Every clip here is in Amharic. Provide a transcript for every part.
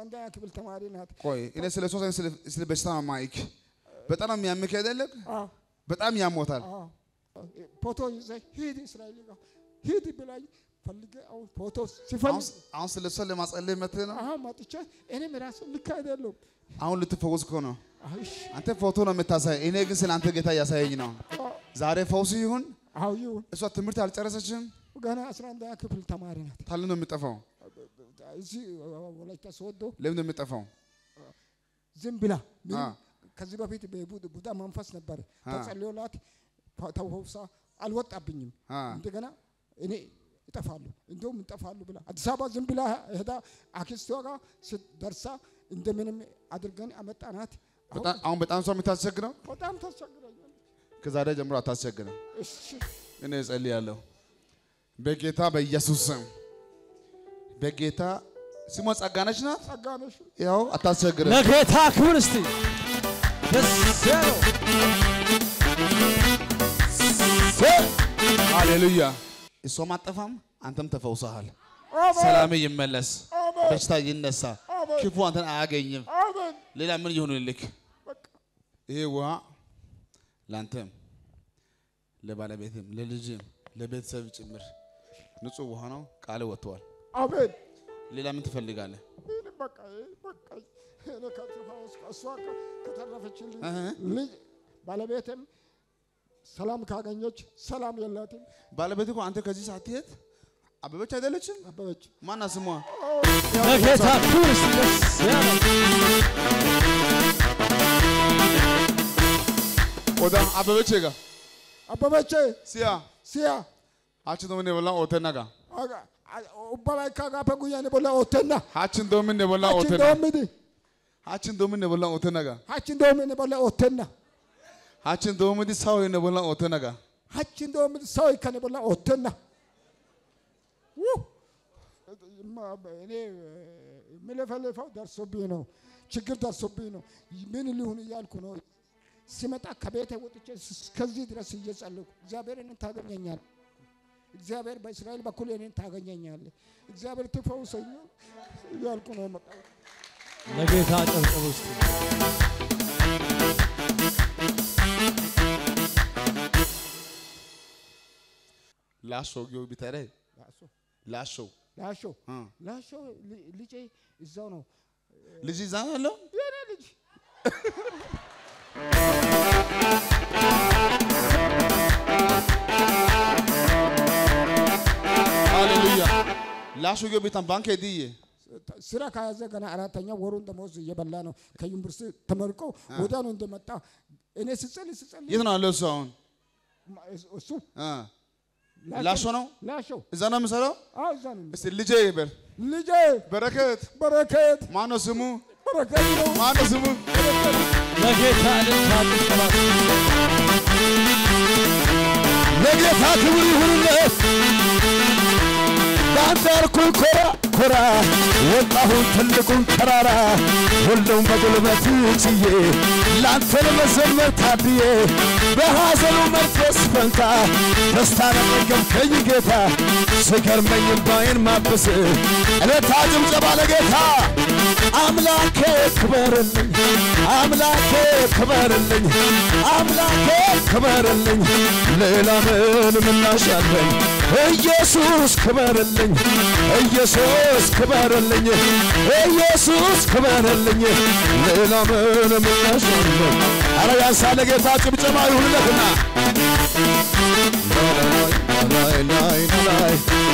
አንደኛ ክፍል ተማሪ ናት። ቆይ እኔ ስለ ሶስት አይነት ስለ- ስለ በሽታ ነው ማይክ በጣም የሚያምክ አይደለም አዎ በጣም ያሞታል አዎ ፎቶ ይዘህ ሂድ እስራኤል ጋር ሂድ ብላኝ ፈልጌ አሁን ፎቶ አሁን ሲፈልግ አሁን ስለ እሷ ለማጸለይ መጥተህ ነው አሁን መጥቼ እኔም ራሱ ልክ አይደለም። አሁን ልትፈወስ እኮ ነው አይሽ አንተ ፎቶ ነው የምታሳይ እኔ ግን ስለ አንተ ጌታ እያሳየኝ ነው ዛሬ ፈውስ ይሁን አዎ ይሁን እሷ ትምህርት አልጨረሰችም ገና አስራ አንደኛ ክፍል ተማሪ ናት። ታል ነው የምጠፋው እዚህ ወላይታ ሶዶ ለምን ነው የምጠፋው ዝም ብላ ምንም አ። ከዚህ በፊት በቡድ- ቡዳ መንፈስ ነበር አ። ተጸልዮላት ፈ- ተፈውሳ አልወጣብኝም። አ። እንደገና እኔ እጠፋለሁ እንደውም እጠፋለሁ ብላ አዲስ አበባ ዝም ብላ ሄዳ አክስቷ ጋር ስትደርሳ እንደምንም አድርገን አመጣናት። አሁን በጣም- አሁን በጣም እሷ የምታስቸግረው በጣም ታስቸግረኛለች። ከዛሬ ጀምሮ አታስቸግረም እሺ እኔ እጸልያለሁ በጌታ በኢየሱስ ስም በጌታ ስሟ ጸጋነች ናት ጸጋነሽ ያው አታስቸግረም ለጌታ ክብር እስቲ ደስ ያለው ሃሌሉያ እሷም አጠፋም አንተም ተፈውሰሃል አሜን ሰላም ይመለስ አሜን በሽታ ይነሳ አሜን ክፉ አንተን አያገኝም አሜን ሌላ ምን ይሁንልክ በቃ ይሄ ውሃ ለአንተም ለባለቤትም ለልጅም ለቤተሰብ ጭምር ንጹህ ውሃ ነው ቃል ወጥተዋል አሜን ሌላ ምን ትፈልጋለህ ይህን በቃ ይህን በቃ እኔ ከተፈወስኩ እሷ ከ- ከተረፈችልኝ እህ። ልጅ ባለቤትም ሰላም ካገኘች ሰላም የላትም። ባለቤት እኮ አንተ ከዚህ ሳትሄድ አበበች አይደለችም አበበች ማና ስሟ ለጌታ ክብር እስቲ ደስ ያለው ወዳ አበበች ጋ አበበች ሲያ ሲያ hachi domin ne bollan otenna ga ubbabay kagafe guyyan bolla oottenna hachin domin ne bollan hachin otenna doommidi hachin domin ne bollan otenna ga hachin doommidi bolla oottenna hachin doomidi sawoy ne bollan otenna ga hachin doommidi ሰው ikkane bolla oottenna Wuh! እማ- እኔ የምለፈልፈው ደርሶብኝ ነው፣ ችግር ደርሶብኝ ነው። ምን ሊሆን እያልኩ ነው። ሲመጣ ከቤቴ ወጥቼ እስከዚህ ድረስ እየጸለይኩ እግዚአብሔር እኔን ታገኘኛል። እግዚአብሔር በእስራኤል በኩል እኔን ታገኘኛል። እግዚአብሔር ትፈውሰኝ እያልኩ ነው የመጣሁት። ለጌታ ጨብጨብ እስቲ ላሾ ጊዮ ቢታረ ላሾ ላሾ ላሾ እ ላሾ ል- ልጄ እዛው ነው ልጅ እዛ ነው ያለው የኔ ልጅ ሃሌሉያ ላሾ ጊዮ ቢታን ባንክ ሄድዬ ስራ ከያዘ ገና አራተኛ ወሩን ደሞዝ እየበላ ነው። ከዩኒቨርሲቲ ተመርቆ ወዲያውኑ እንደመጣ እኔ ስጸልይ ስጸልይ የት ነው ያለው እሱ አሁን እሱ እ ላሾ ነው ላሾ እዛ ነው የምሰራው አዎ እዛ ነው። እስቲ ልጄ ይበል ልጄ በረከት በረከት ማነው ስሙ በረከት ነው። ማነው ስሙ ለጌታ እልልታ ጭብጨባ ለጌታ ክብር ይሁንለት። በአንተ ያልኩኝ ኮራ ኮራ ወጣሁን ትልቁን ተራራ ሁሉም በጉልበት ችዬ ላንተ ለመዘመር ታድዬ በሐዘኑ መንፈስ ፈንታ ደስታ ለመገብከኝ ጌታ ስገርመኝ ባይን ማበስ እለታ ጭብጨባ ለጌታ አምላኬ ክበርልኝ አምላኬ ክበርልኝ አምላኬ ክበርልኝ ሌላ ምን ምላሽ አለኝ ኢየሱስ ክበርልኝ ኢየሱስ ክበርልኝ ኢየሱስ ክበርልኝ ሌላ ምን ምላሽ አለኝ አረ ያንሳለ ጌታ ጭብጨባ ይሁንለትና ላይ ላይ ላይ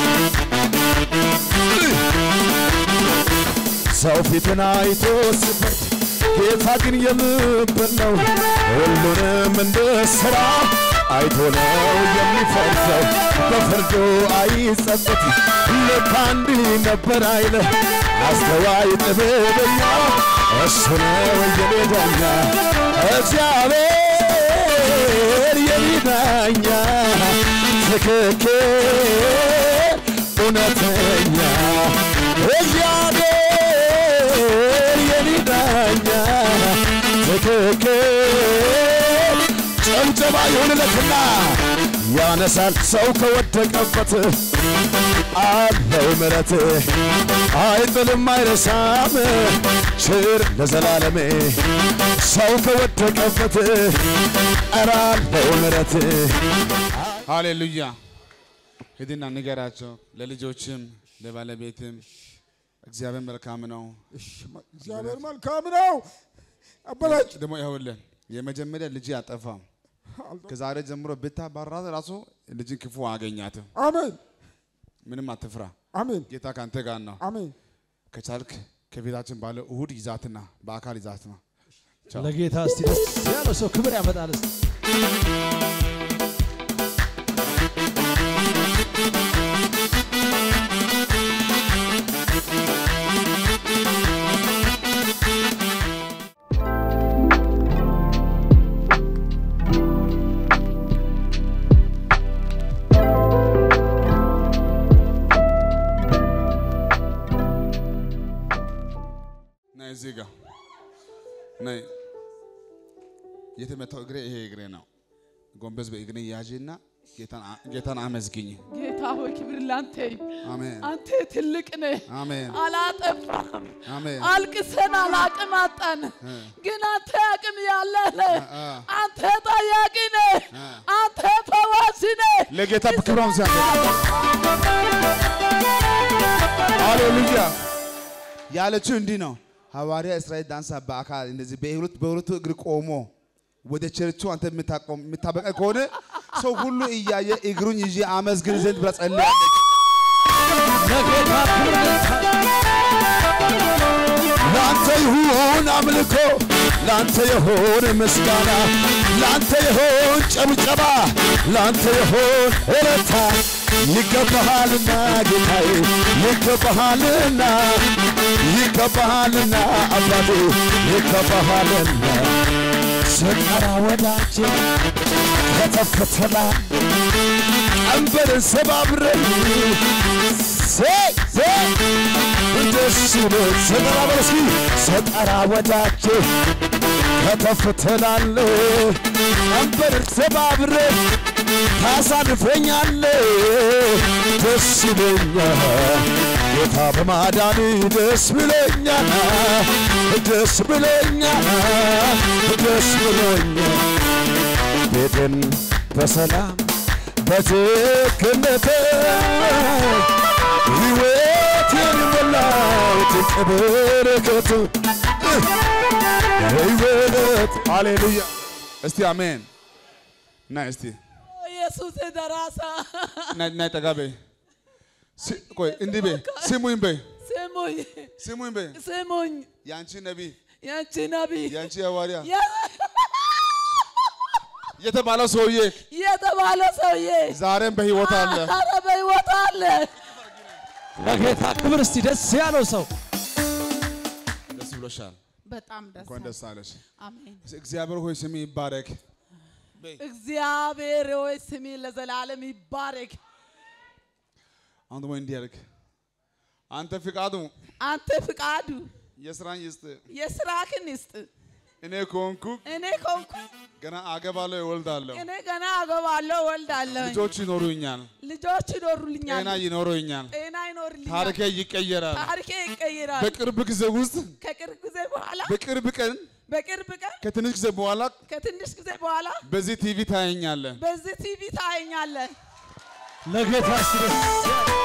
ሰው ፊትን አይቶ ሲፈርድ ጌታ ግን የምብር ነው። ሁሉንም እንደ ሥራ አይቶ ነው የሚፈርደው። በፍርዱ አይጸጸት ልክ አንድ ነበር አይለ አስተዋይ ጥበበኛ እሱ ነው የኔ ዳኛ እግዚአብሔር የኔ ዳኛ ትክክል እውነተኛ እግዚአብሔር የኔ ዳኛ ትክክል ጭብጨባ ይሁንለትና ያነሳል ሰው ከወደቀበት አለው ምረት አይጥልም አይረሳም ችር ለዘላለሜ ሰው ከወደቀበት ኧረ አለው ምረት ሃሌሉያ። ሂድና ንገራቸው ለልጆችም ለባለቤትም እግዚአብሔር መልካም ነው። እሺ፣ መ- እግዚአብሔር መልካም ነው። አበላጭ ደግሞ ይኸውልህ የመጀመሪያ ልጅ አጠፋም ከዛሬ ጀምሮ ብታባራት ራሱ ልጅን ክፉ አገኛትም። አሜን ምንም አትፍራ፣ አሜን ጌታ ከአንተ ጋር ነው። አሜን። ከቻልክ ከቤታችን ባለ እሁድ ይዛትና በአካል ይዛትና ለጌታ እስቲ ደስ ያለው ሰው ክብር ያመጣል። እስቲ ነይ እዚህ ጋር ነይ። የተመታው እግሬ ይሄ እግሬ ነው። ጎንበስ በእግሬ ያዥና ጌታን አ- ጌታን አመስግኝ። ጌታ ሆይ ክብር ላንተ ይሁን። አሜን አንተ ትልቅ ነህ። አሜን አላጠፋም። አሜን አልቅሰናል፣ አቅም አጣን። ግን አንተ አቅም ያለህ ነህ። አ። አንተ ጠያቂ ነህ። አንተ ፈዋሽ ነህ። ለጌታ ክብሩን ሲያመ ሃሌሉያ ያለችው እንዲህ ነው። ሐዋርያ እስራኤል ዳንሳ በአካል እንደዚህ በሁለት በሁለቱ እግር ቆሞ ወደ ቸርቹ አንተ የምታቆም የምታበቃ ከሆነ ሰው ሁሉ እያየ እግሩን ይዤ አመስግን ዘንድ ብላ ጸልያለች። ለጌታ ክብር ይመጣል። ላንተ ይሁን አምልኮ፣ ላንተ ይሁን ምስጋና፣ ላንተ ይሁን ጨብጨባ፣ ላንተ ይሁን እረታ። ይገባሃልና ጌታዬ፣ ይገባሃልና፣ ይገባሃልና አባቴ፣ ይገባሃልና ስጠራ ወዳጄ ከተፈተላ ቀንበርን ሰባብረን ሴ- ሴ- ደስ ብሎኝ ስጠራ በል እስኪ ስጠራ ወዳጄ ከተፍ ትላለህ ቀንበርን ሰባብረን ታሳልፈኛለህ ደስ ይለኛል ጌታ በማዳን ደስ ብሎኛል ደስ ብሎኛል ደስ ብሎኛል ቤትን በሰላም በትክነት ሕይወቴን ሞላው ድንቅ በረከት ሕይወት ሃሌሉያ እስቲ አሜን። ና እስቲ ኢየሱስ ደራሳ ና ና ጠጋ በይ። ሲ- ቆይ እንዲህ በይ ስሙኝ በይ ስሙኝ ስሙኝ በይ ስሙኝ ያንቺ ነቢይ ያንቺ ነቢይ ያንቺ ሐዋርያ የ- የተባለው ሰውዬ የተባለ ሰውዬ ዛሬም በሕይወት አለ። ኧረ በሕይወት አለ። ለጌታ ክብር እስቲ ደስ ያለው ሰው ደስ ብሎሻል። በጣም ደስ እንኳን ደስ አለሽ። አሜን። እግዚአብሔር ሆይ ስም ይባረክ። እግዚአብሔር ሆይ ስሚ ለዘላለም ይባረክ። አሁን ደግሞ እንዲህ ያልክ አንተ ፍቃዱ አንተ ፍቃዱ የስራን ይስጥ። የስራክን ይስጥ። እኔ ከሆንኩ እኔ ኮንኩ ገና አገባለሁ፣ እወልዳለሁ፣ እኔ ገና አገባለሁ፣ ወልዳለሁ፣ ልጆች ይኖሩኛል፣ ልጆች ይኖሩልኛል፣ ጤና ይኖረኛል፣ ጤና ይኖርልኛል፣ ታሪኬ ይቀየራል። ታሪኬ ይቀይራል። በቅርብ ጊዜ ውስጥ ከቅርብ ጊዜ በኋላ በቅርብ ቀን በቅርብ ቀን ከትንሽ ጊዜ በኋላ ከትንሽ ጊዜ በኋላ በዚህ ቲቪ ታየኛለህ። በዚህ ቲቪ ታየኛለህ። ለጌታ እስቲ ደስ ያለው